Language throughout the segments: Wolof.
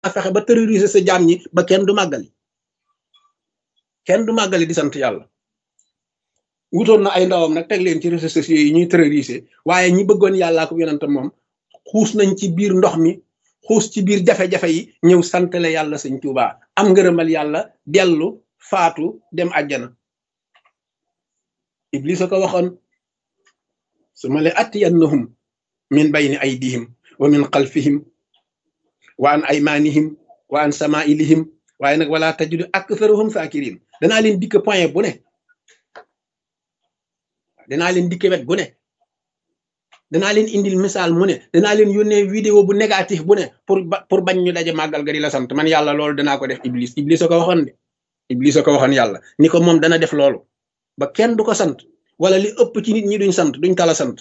fexe ba terroriser sa jaam ñi ba kenn du màggali kenn du màggali di sant yàlla wutoon na ay ndawam nag teg leen ci réseaux sociaux yi ñuy terroriser waaye ñi bëggoon yàllaa ko yonante moom xuus nañ ci biir ndox mi xuus ci biir jafe-jafe yi ñëw santale yàlla sëñ Tuuba am ngërëmal yàlla dellu faatu dem àjjana iblis a ko waxoon su ma le attiyannahum min bayni aydihim wa min xalfihim wa an aymanihim wa an samailihim waaye nag wala tajidu aktharuhum sakirin danaa leen dikk point bu ne danaa leen dikke wet gu ne danaa leen indil misaal mu ne danaa leen yónnee vidéo bu négatif bu ne pour pour bañ ñu daje màggal ga di la sant man yàlla loolu danaa ko def iblis iblis a ko waxoon de iblis a ko waxoon yàlla ni ko moom dana def loolu ba kenn du ko sant wala li ëpp ci nit ñi duñ sant duñ tala sant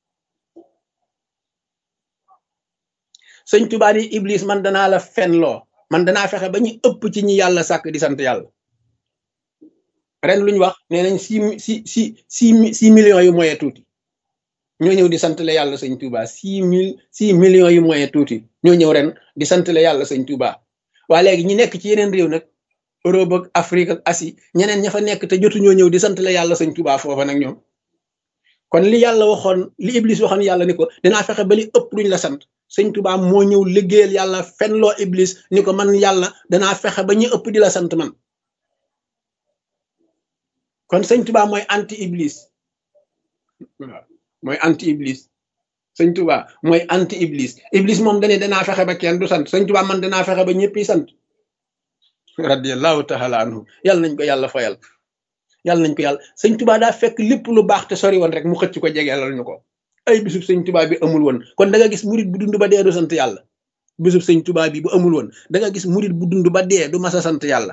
sëñ Tuubaa ni iblis man danaa la fenloo man danaa fexe ba ñu ëpp ci ñi yàlla sàkk di sant yàlla ren lu ñu wax nee nañ six six six six six millions yu moyen tuuti ñoo ñëw di santale yàlla sëñ Touba six mille six millions yu moyen tuuti ñoo ñëw ren di santale yàlla sëñ Touba waa léegi ñi nekk ci yeneen réew nag Europe ak Afrique ak Asie ñeneen ña fa nekk te jotu ñoo ñëw di santale yàlla sëñ Touba foofa nag ñoom kon li yàlla waxoon li Iblis waxoon yàlla ni ko dinaa fexe ba li ëpp duñ la sant sëñ Touba moo ñëw liggéeyal yàlla fenloo Iblis ni ko man yàlla danaa fexe ba ñu ëpp di la sant man kon sëñ Touba mooy anti Iblis waaw mooy anti Iblis sëñ Touba mooy anti Iblis Iblis moom dane danaa fexe ba kenn du sant sëñ Touba man danaa fexe ba ñëppi sant radiallahu taala anhu yàlla nañ ko yàlla fayal yàlla nañ ko yàlla sëñ Touba daa fekk lépp lu baax te sori woon rek mu xëcc ko jegeelal ñu ko ay bisub sëñ Touba bi amul woon kon da nga gis murit bu dund ba dee du sant yàlla bisub sëñ Touba bi bu amul woon da nga gis murit bu dund ba dee du mas a sant yàlla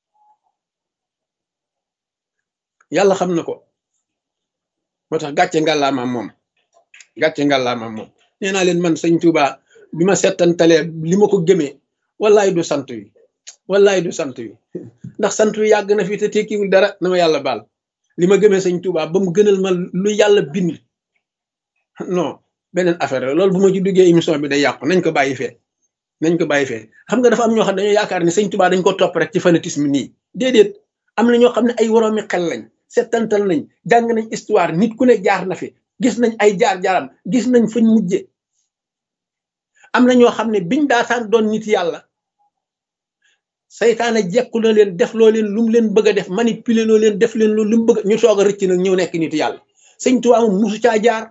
yàlla xam na ko moo tax gàcce ngàllaamaam moom gàcce ngàllaamaam moom nee naa leen man sëñ Touba bi ma settantalee li ma ko gëmee wallaay du sant wi wallaay du sant wi ndax sant wi yàgg na fi te tekkiwul dara na ma yàlla baal li ma gëmee sëñ Touba ba mu gënal ma lu yàlla bind non beneen affaire la loolu bu ma ci duggee émission bi day yàqu nañ ko bàyyi fee nañ ko bàyyi fee xam nga dafa am ñoo xam ne dañoo yaakaar ne sëñ Touba dañ ko topp rek ci fanatisme nii déedéet am na ñoo xam ne ay woroomi xel lañ settantal nañ jàng nañ histoire nit ku ne jaar na fi gis nañ ay jaar-jaaram gis nañ fañ mujje am na ñoo xam ne biñ daataan doon nit yàlla saytaane jekku na leen def loo leen lu mu leen bëgg a def manipuler loo leen def leen lu mu bëgg ñu soog a rëcc nag ñëw nekk nit yàlla sëñ Tuubaa moom musu caa jaar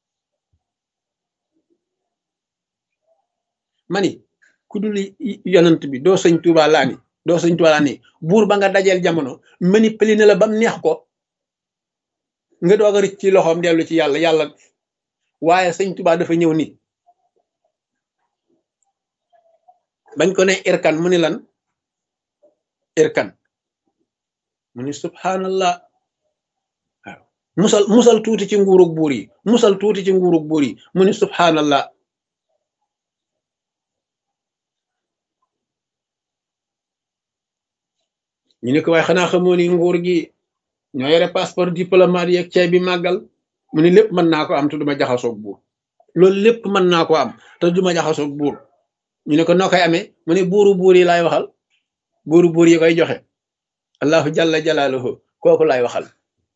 mani ku dul yonant bi doo sëñ Tuubaa laa ni doo sëñ Tuubaa laa ni buur ba nga dajeel jamono manipuler na la bam neex ko nga doog a rëcc ci loxoom dellu ci yàlla yàlla waaye sëñ Tuubaa dafa ñëw ni bañ ko ne irkan mu ni lan irkan mu ni subhanallah waaw musal musal tuuti ci nguurug buur yi musal tuuti ci nguurug buur yi mu ni subhanallah ñu ne ko waaye xanaa xamoo ni nguur gi ñoo yore passeport diplomate yeeg ceeb bi màggal mu ni lépp mën naa ko am te duma jaxasoog buur loolu lépp mën naa ko am te duma jaxasoog buur ñu ne ko noo koy amee mu ne buuru buur yi laay waxal buuru buur yi koy joxe allahu jalla jalaaluhu kooku laay waxal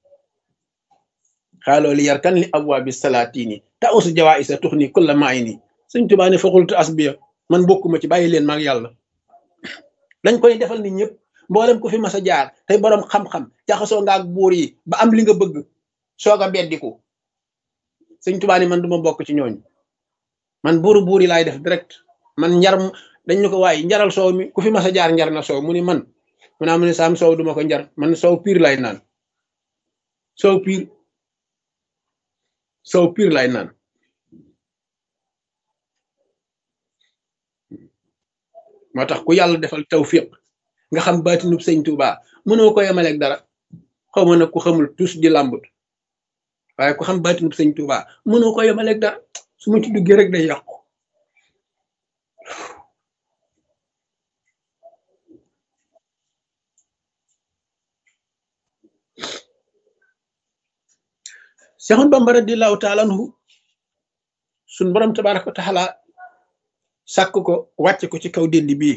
xaaloo li yar kan li abwaabi salaatini ta usu jawaa isa tux ni kulla maay nii sëñ Tuubaa ne faxultu asbiya man bokkuma ci bàyyi leen maag yàlla dañ koy defal ni ñëpp mboolem ku fi mas a jaar tey boroom xam-xam jaxasoo nga ak buur yi ba am li nga bëgg soog a beddiku sëñ Tuubaa ni man duma bokk ci ñooñu man buuru buur yi laay def direct man njar dañ ñu ko waaye njaral soow mi ku fi mas a jaar njar na soow mu ni man mu naa mu ne saam soow duma ko njar man soow piir lay naan soow piir soow piir lay naan moo tax ku yàlla defal tawfiq nga xam baatinub sëñ Tuubaa mënoo ko yemaleeg dara xaw ma nag ku xamul tus di làmbut waaye ku xam baatinub sëñ Tuubaa mënoo ko yemaleeg dara su ma ci duggee rek day yàqu Seexoon Bamba radiyallaahu taala anhu suñ borom tabaaraka wa taala sàkk ko wàcc ko ci kaw dénd bii